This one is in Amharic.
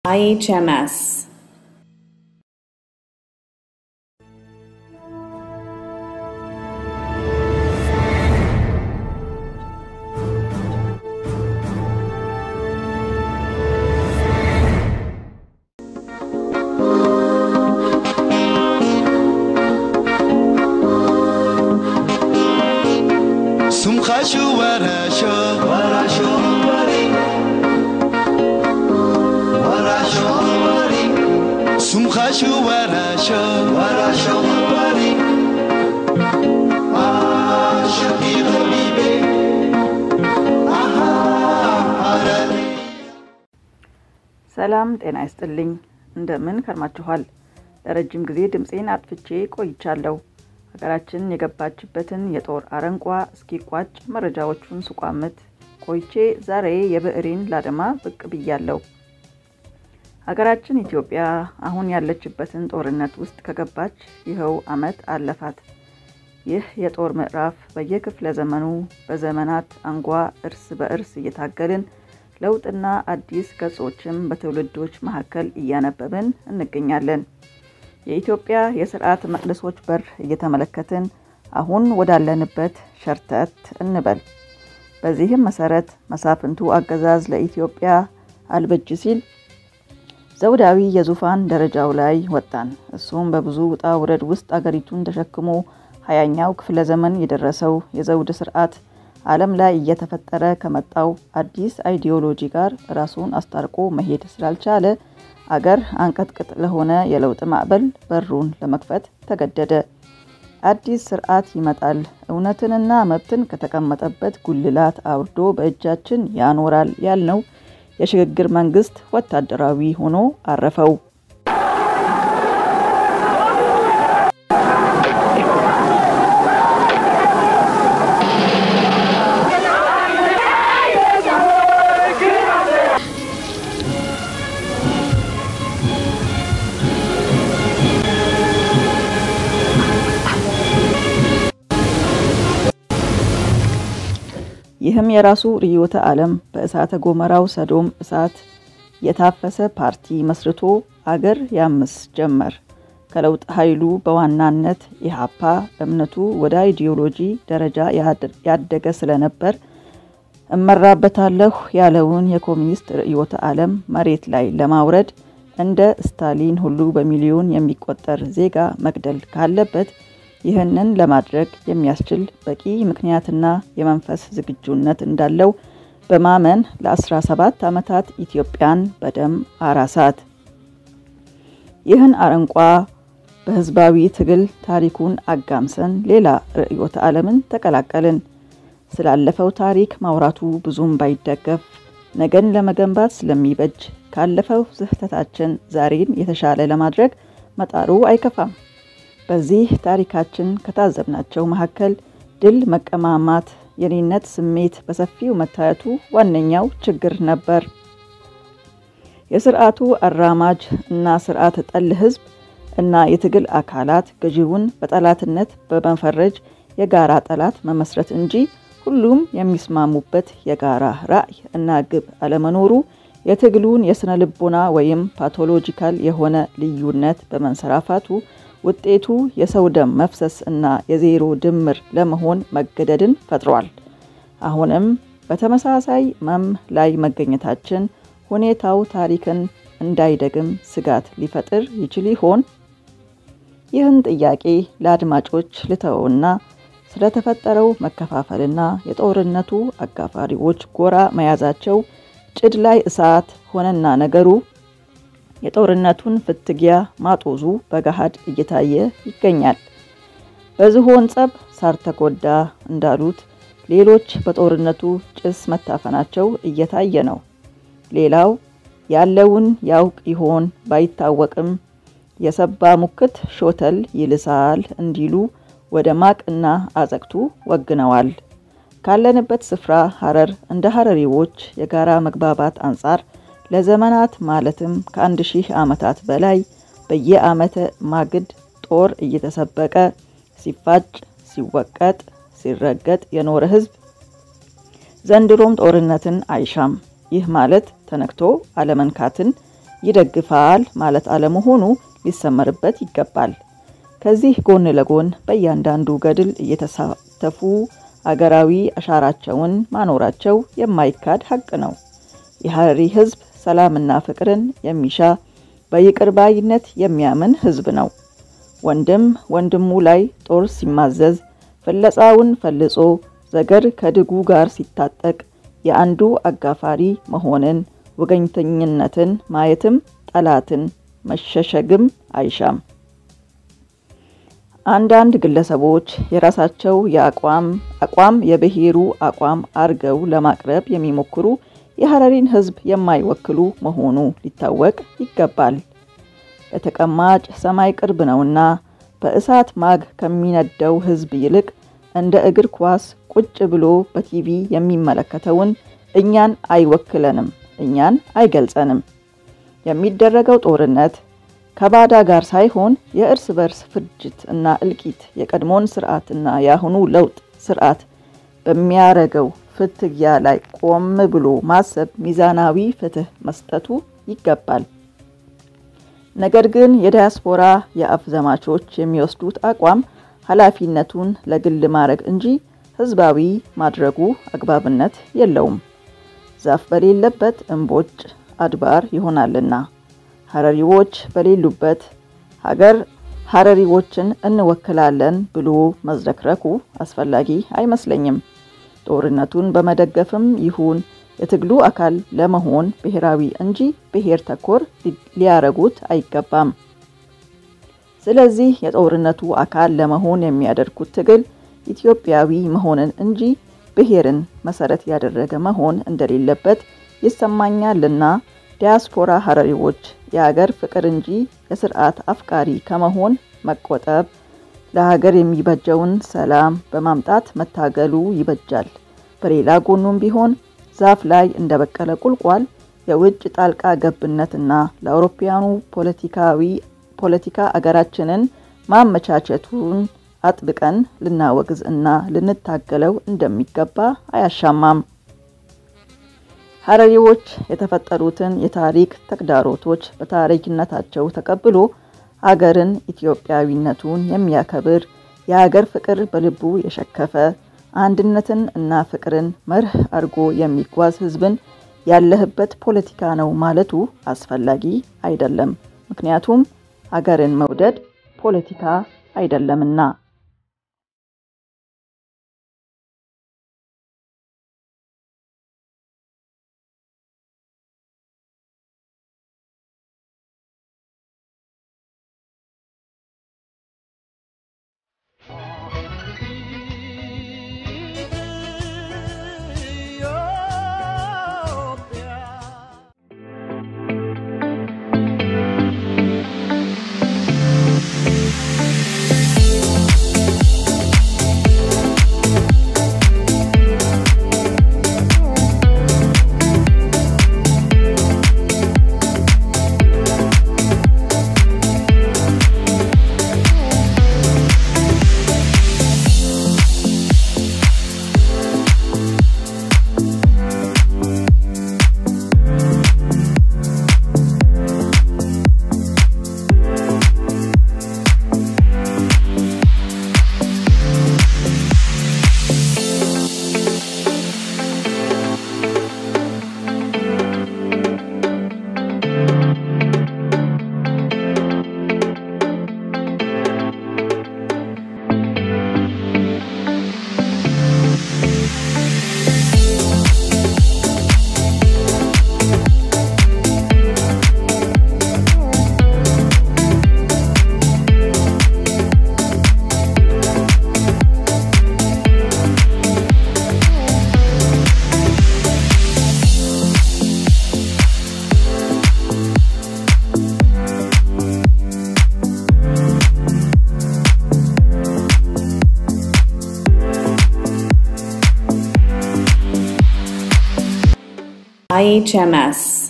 IHMS. سمخشو ورشو ورشو وری ورشو وری سمخشو ورشو ورشو وری عاشقی غریبه آها አረሪ ሰላም ጤና ይስጥልኝ። እንደምን ከርማችኋል? ለረጅም ጊዜ ድምፄን አጥፍቼ ቆይቻለሁ። ሀገራችን የገባችበትን የጦር አረንቋ እስኪቋጭ መረጃዎቹን ስቋምት ቆይቼ ዛሬ የብዕሬን ላደማ ብቅ ብያለሁ። ሀገራችን ኢትዮጵያ አሁን ያለችበትን ጦርነት ውስጥ ከገባች ይኸው ዓመት አለፋት። ይህ የጦር ምዕራፍ በየክፍለ ዘመኑ በዘመናት አንጓ እርስ በእርስ እየታገልን ለውጥና አዲስ ገጾችም በትውልዶች መካከል እያነበብን እንገኛለን። የኢትዮጵያ የስርዓት መቅደሶች በር እየተመለከትን አሁን ወዳለንበት ሸርተት እንበል። በዚህም መሰረት መሳፍንቱ አገዛዝ ለኢትዮጵያ አልበጅ ሲል ዘውዳዊ የዙፋን ደረጃው ላይ ወጣን። እሱም በብዙ ውጣ ውረድ ውስጥ አገሪቱን ተሸክሞ ሀያኛው ክፍለ ዘመን የደረሰው የዘውድ ስርዓት ዓለም ላይ እየተፈጠረ ከመጣው አዲስ አይዲዮሎጂ ጋር ራሱን አስታርቆ መሄድ ስላልቻለ አገር አንቀጥቅጥ ለሆነ የለውጥ ማዕበል በሩን ለመክፈት ተገደደ። አዲስ ስርዓት ይመጣል፣ እውነትንና መብትን ከተቀመጠበት ጉልላት አውርዶ በእጃችን ያኖራል ያልነው የሽግግር መንግስት ወታደራዊ ሆኖ አረፈው። ይህም የራሱ ርዕዮተ ዓለም በእሳተ ገሞራው ሰዶም እሳት የታፈሰ ፓርቲ መስርቶ አገር ያምስ ጀመር። ከለውጥ ኃይሉ በዋናነት ኢህአፓ እምነቱ ወደ አይዲዮሎጂ ደረጃ ያደገ ስለነበር እመራበታለሁ ያለውን የኮሚኒስት ርዕዮተ ዓለም መሬት ላይ ለማውረድ እንደ ስታሊን ሁሉ በሚሊዮን የሚቆጠር ዜጋ መግደል ካለበት ይህንን ለማድረግ የሚያስችል በቂ ምክንያትና የመንፈስ ዝግጁነት እንዳለው በማመን ለ17 ዓመታት ኢትዮጵያን በደም አራሳት። ይህን አረንቋ በህዝባዊ ትግል ታሪኩን አጋምሰን ሌላ ርዕዮተ ዓለምን ተቀላቀልን። ስላለፈው ታሪክ ማውራቱ ብዙም ባይደገፍ ነገን ለመገንባት ስለሚበጅ ካለፈው ስህተታችን ዛሬን የተሻለ ለማድረግ መጣሩ አይከፋም። በዚህ ታሪካችን ከታዘብናቸው መካከል ድል መቀማማት፣ የኔነት ስሜት በሰፊው መታየቱ ዋነኛው ችግር ነበር። የስርዓቱ አራማጅ እና ስርዓት ጠል ህዝብ እና የትግል አካላት ገዢውን በጠላትነት በመፈረጅ የጋራ ጠላት መመስረት እንጂ ሁሉም የሚስማሙበት የጋራ ራዕይ እና ግብ አለመኖሩ የትግሉን የስነ ልቦና ወይም ፓቶሎጂካል የሆነ ልዩነት በመንሰራፋቱ ውጤቱ የሰው ደም መፍሰስ እና የዜሮ ድምር ለመሆን መገደድን ፈጥሯል። አሁንም በተመሳሳይ መም ላይ መገኘታችን ሁኔታው ታሪክን እንዳይደግም ስጋት ሊፈጥር ይችል ይሆን? ይህን ጥያቄ ለአድማጮች ልተወውና ስለተፈጠረው መከፋፈልና የጦርነቱ አጋፋሪዎች ጎራ መያዛቸው ጭድ ላይ እሳት ሆነና ነገሩ የጦርነቱን ፍትጊያ ማጦዙ በገሃድ እየታየ ይገኛል። በዝሆን ጸብ ሳር ተጎዳ እንዳሉት ሌሎች በጦርነቱ ጭስ መታፈናቸው እየታየ ነው። ሌላው ያለውን ያውቅ ይሆን ባይታወቅም የሰባ ሙክት ሾተል ይልሳል እንዲሉ ወደ ማቅና አዘቅቱ ወግነዋል። ካለንበት ስፍራ ሀረር እንደ ሀረሪዎች የጋራ መግባባት አንጻር ለዘመናት ማለትም ከአንድ ሺህ ዓመታት በላይ በየዓመተ ማግድ ጦር እየተሰበቀ ሲፋጭ፣ ሲወቀጥ፣ ሲረገጥ የኖረ ሕዝብ ዘንድሮም ጦርነትን አይሻም። ይህ ማለት ተነክቶ አለመንካትን ይደግፋል ማለት አለመሆኑ ሊሰመርበት ይገባል። ከዚህ ጎን ለጎን በእያንዳንዱ ገድል እየተሳተፉ አገራዊ አሻራቸውን ማኖራቸው የማይካድ ሀቅ ነው። የሀረሪ ሕዝብ ሰላምና ፍቅርን የሚሻ በይቅር ባይነት የሚያምን ሕዝብ ነው። ወንድም ወንድሙ ላይ ጦር ሲማዘዝ፣ ፍለጻውን ፈልጾ ዘገር ከድጉ ጋር ሲታጠቅ የአንዱ አጋፋሪ መሆንን፣ ወገኝተኝነትን ማየትም ጠላትን መሸሸግም አይሻም። አንዳንድ ግለሰቦች የራሳቸው የአቋም አቋም የብሔሩ አቋም አርገው ለማቅረብ የሚሞክሩ የሀረሪን ሕዝብ የማይወክሉ መሆኑ ሊታወቅ ይገባል። ለተቀማጭ ሰማይ ቅርብ ነውና በእሳት ማግ ከሚነደው ሕዝብ ይልቅ እንደ እግር ኳስ ቁጭ ብሎ በቲቪ የሚመለከተውን እኛን አይወክለንም፣ እኛን አይገልጸንም። የሚደረገው ጦርነት ከባዳ ጋር ሳይሆን የእርስ በርስ ፍጅት እና እልቂት የቀድሞውን ስርዓት እና የአሁኑ ለውጥ ስርዓት በሚያረገው ፍትጊያ ላይ ቆም ብሎ ማሰብ ሚዛናዊ ፍትህ መስጠቱ ይገባል። ነገር ግን የዲያስፖራ የአፍ ዘማቾች የሚወስዱት አቋም ኃላፊነቱን ለግል ማድረግ እንጂ ህዝባዊ ማድረጉ አግባብነት የለውም። ዛፍ በሌለበት እምቦጭ አድባር ይሆናልና ሀረሪዎች በሌሉበት ሀገር ሀረሪዎችን እንወክላለን ብሎ መዝረክረኩ አስፈላጊ አይመስለኝም። ጦርነቱን በመደገፍም ይሁን የትግሉ አካል ለመሆን ብሔራዊ እንጂ ብሔር ተኮር ሊያረጉት አይገባም። ስለዚህ የጦርነቱ አካል ለመሆን የሚያደርጉት ትግል ኢትዮጵያዊ መሆንን እንጂ ብሔርን መሰረት ያደረገ መሆን እንደሌለበት ይሰማኛልና ዲያስፖራ ሀረሪዎች የሀገር ፍቅር እንጂ የስርዓት አፍቃሪ ከመሆን መቆጠብ፣ ለሀገር የሚበጀውን ሰላም በማምጣት መታገሉ ይበጃል። በሌላ ጎኑም ቢሆን ዛፍ ላይ እንደበቀለ ቁልቋል የውጭ ጣልቃ ገብነትና ለአውሮፓውያኑ ፖለቲካዊ ፖለቲካ አገራችንን ማመቻቸቱን አጥብቀን ልናወግዝ እና ልንታገለው እንደሚገባ አያሻማም። ሀረሪዎች የተፈጠሩትን የታሪክ ተግዳሮቶች በታሪክነታቸው ተቀብሎ አገርን ኢትዮጵያዊነቱን የሚያከብር የሀገር ፍቅር በልቡ የሸከፈ አንድነትን እና ፍቅርን መርህ አድርጎ የሚጓዝ ሕዝብን ያለህበት ፖለቲካ ነው ማለቱ አስፈላጊ አይደለም። ምክንያቱም አገርን መውደድ ፖለቲካ አይደለምና። IHMS